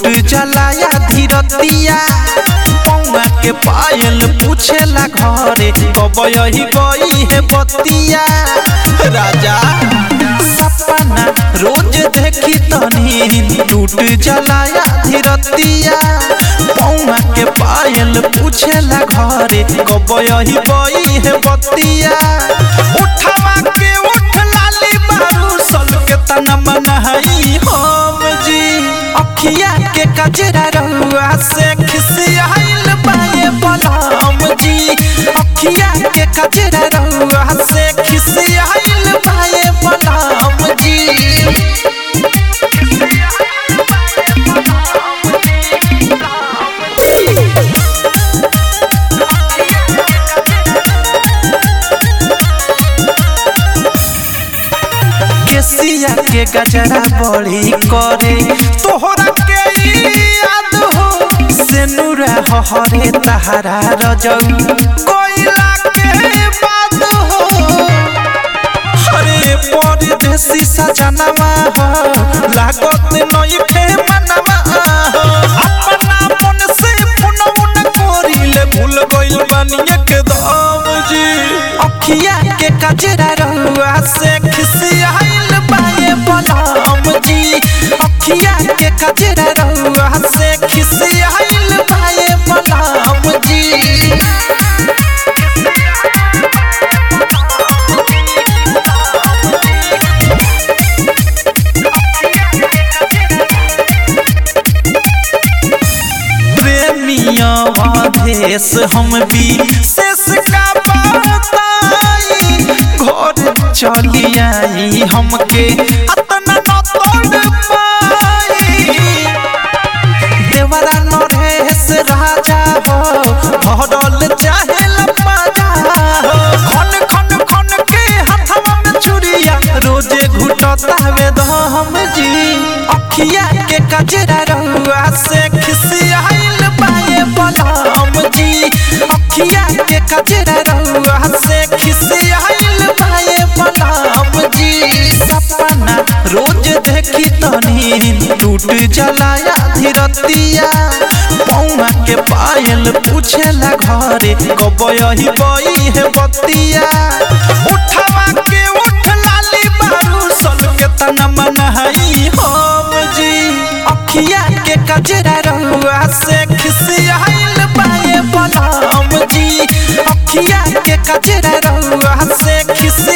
टूट जलाया धीरतिया पौआ के पायल पूछेला घरे कब यही गई है बतिया राजा सपना रोज देखी तनी टूट जलाया धीरतिया पौआ के पायल पूछेला घरे कब यही गई है बतिया उठवा के उठ लाली बारू सल के तना मनहई हम जी अखिया के कजरा रहुआ से खिसियाइल बाए बलम जी अखिया के कजरा रहुआ से खिसियाइल बाए बलम जी केसिया के गजरा बड़ी करे तोहरा के याद हो सेनुरा हरे तहरा रजौ कोइला के बाद हो हरे परदेसी सजनवा हो लागत नई खे मनवा हो अपना मन से पुनौन कोरिले भूल गइल बानी एकदम जी अखिया के कजरा रहुआ से खिसियाइल बाए बलम जी अखिया के कजरा रहुआ से खिसियाइल बाए बलम जी प्रेमिया देश हम भी शेष का बताई घर चली आई हमके अतना न तोड़ पाई देवरा नरेश राजा हो भरल चाहे लपाजा हो खन खन खन के हथवा में चुरिया रोजे घुटता वे हम जी अखिया के कजरा रहुआ से खिसियाइल बाए बलम जी अखिया के कजरा रहुआ से खिसियाइल बाए बलम जी सपना रोज देखी तनी टूट जलाया धीरतिया पौआ के पायल पूछेला घरे कब यही गई है बतिया उठवा के उठ लाली बारू सल के तना मनहई हम जी अखिया के कजरा रहुआ से खिसियाइल बाए बलम जी अखिया के कजरा रहुआ से खिसिया